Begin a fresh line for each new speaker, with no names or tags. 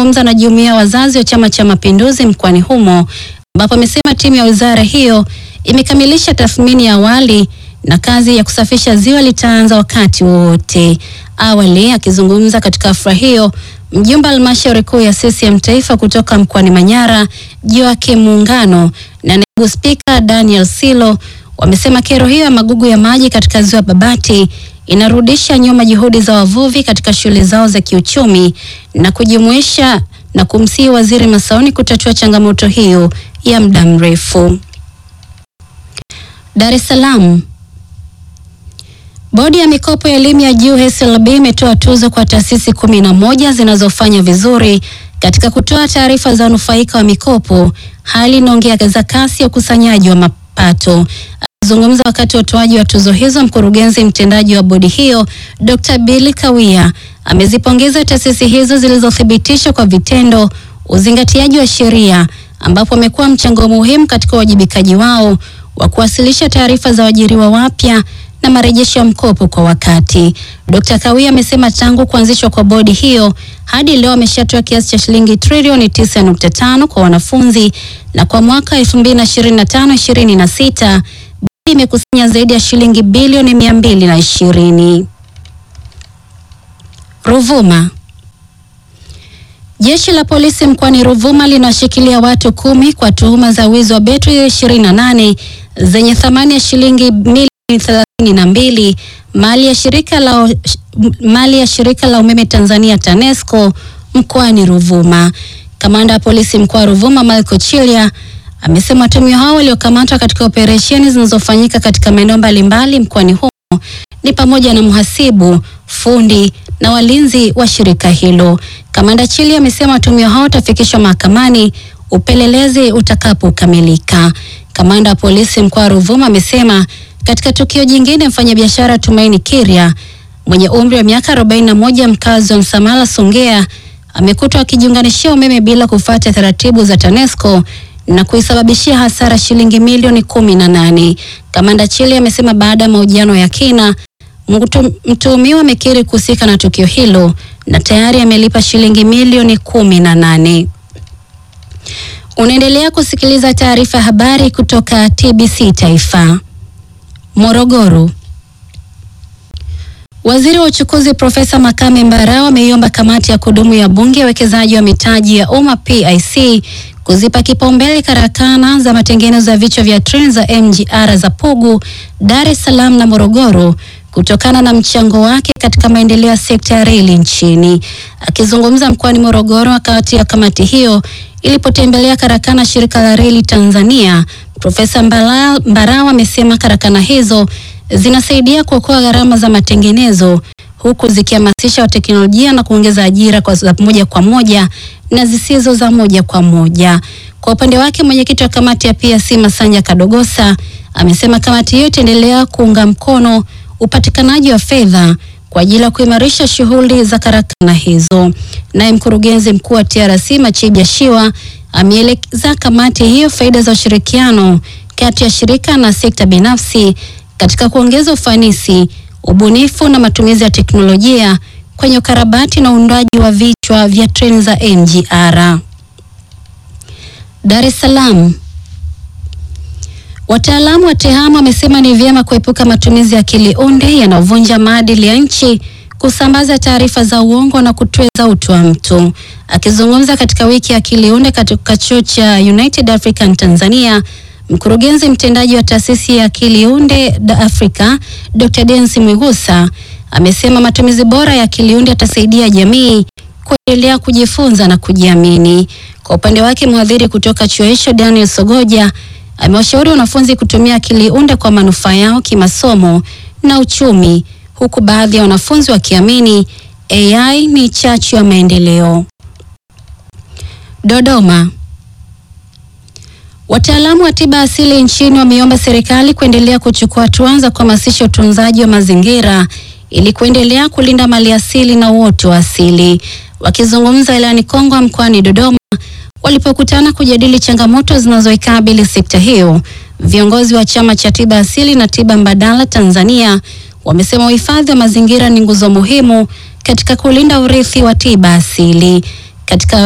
akizungumza na jumuiya ya wazazi wa Chama cha Mapinduzi mkoani humo, ambapo amesema timu ya wizara hiyo imekamilisha tathmini ya awali na kazi ya kusafisha ziwa litaanza wakati wowote. Awali akizungumza katika hafla hiyo, mjumbe wa halmashauri kuu ya CCM taifa kutoka mkoani Manyara Joakim Muungano na naibu spika Daniel Silo wamesema kero hiyo ya magugu ya maji katika ziwa Babati inarudisha nyuma juhudi za wavuvi katika shughuli zao za kiuchumi na kujumuisha na kumsihi Waziri Masauni kutatua changamoto hiyo ya muda mrefu. Dar es Salaam. Bodi ya mikopo ya elimu ya juu HESLB imetoa tuzo kwa taasisi kumi na moja zinazofanya vizuri katika kutoa taarifa za wanufaika wa mikopo, hali inaongeza kasi ya ukusanyaji wa mapato. Akizungumza wakati wa utoaji wa tuzo hizo, mkurugenzi mtendaji wa bodi hiyo Dr. Billy Kawia amezipongeza taasisi hizo zilizothibitisha kwa vitendo uzingatiaji wa sheria, ambapo amekuwa mchango muhimu katika uwajibikaji wao wa kuwasilisha taarifa za waajiriwa wapya na marejesho ya mkopo kwa wakati. Dr. Kawia amesema tangu kuanzishwa kwa bodi hiyo hadi leo ameshatoa kiasi cha shilingi trilioni 9.5 kwa wanafunzi na kwa mwaka 2025-26 bodi imekusanya zaidi ya shilingi bilioni 220. Ruvuma. Jeshi la polisi mkoani Ruvuma linawashikilia watu kumi kwa tuhuma za wizi wa betri 28 zenye thamani ya shilingi milioni thelathini na mbili mali ya shirika la, mali ya shirika la umeme Tanzania TANESCO mkoani Ruvuma. Kamanda wa polisi mkoa wa Ruvuma Michael Chilia amesema watuhumiwa hao waliokamatwa katika operesheni zinazofanyika katika maeneo mbalimbali mkoani humo ni pamoja na mhasibu, fundi na walinzi wa shirika hilo. Kamanda Chilia amesema watuhumiwa hao watafikishwa mahakamani upelelezi utakapokamilika. Kamanda wa polisi mkoa wa Ruvuma amesema katika tukio jingine, mfanyabiashara Tumaini Kiria mwenye umri wa miaka 41 mkazi wa Msamala Songea amekutwa akijiunganishia umeme bila kufuata taratibu za TANESCO na kuisababishia hasara shilingi milioni kumi na nane. Kamanda Chile amesema baada ya mahojiano ya kina, mtuhumiwa amekiri kuhusika na tukio hilo na tayari amelipa shilingi milioni kumi na nane. Unaendelea kusikiliza taarifa ya habari kutoka TBC Taifa. Morogoro. Waziri wa uchukuzi Profesa Makame Mbarawa ameiomba kamati ya kudumu ya bunge ya uwekezaji wa mitaji ya umma PIC kuzipa kipaumbele karakana za matengenezo ya vichwa vya treni za MGR za Pugu, Dar es Salaam na Morogoro kutokana na mchango wake katika maendeleo ya sekta ya reli nchini. Akizungumza mkoani Morogoro wakati ya kamati hiyo ilipotembelea karakana shirika la reli Tanzania, Profesa Mbarawa amesema karakana hizo zinasaidia kuokoa gharama za matengenezo huku zikihamasisha teknolojia na kuongeza ajira kwa za moja kwa moja na zisizo za moja kwa moja. Kwa upande wake, mwenyekiti wa kamati ya PIC Masanja Kadogosa amesema kamati hiyo itaendelea kuunga mkono upatikanaji wa fedha kwa ajili ya kuimarisha shughuli za karakana hizo. Naye mkurugenzi mkuu wa TRC Machibia Shiwa ameeleza kamati hiyo faida za ushirikiano kati ya shirika na sekta binafsi katika kuongeza ufanisi, ubunifu na matumizi ya teknolojia kwenye ukarabati na uundaji wa vichwa vya treni za MGR. Dar es Salaam. Wataalamu wa TEHAMA wamesema ni vyema kuepuka matumizi ya akili unde yanayovunja maadili ya nchi, kusambaza taarifa za uongo na kutweza utu wa mtu. Akizungumza katika wiki ya akili unde katika chuo cha United African Tanzania, mkurugenzi mtendaji wa taasisi ya akili unde Africa Dr. Densi Mwigusa amesema matumizi bora ya akili unde yatasaidia jamii kuendelea kujifunza na kujiamini. Kwa upande wake, mhadhiri kutoka chuo hicho Daniel Sogoja amewashauri wanafunzi kutumia akili unde kwa manufaa yao kimasomo na uchumi, huku baadhi ya wanafunzi wakiamini AI ni chachu ya maendeleo. Dodoma. Wataalamu wa tiba asili nchini wameomba serikali kuendelea kuchukua hatua za kuhamasisha utunzaji wa mazingira ili kuendelea kulinda mali asili na uoto wa asili. Wakizungumza wilayani Kongwa mkoani Dodoma walipokutana kujadili changamoto zinazoikabili sekta hiyo, viongozi wa chama cha tiba asili na tiba mbadala Tanzania wamesema uhifadhi wa mazingira ni nguzo muhimu katika kulinda urithi wa tiba asili. Katika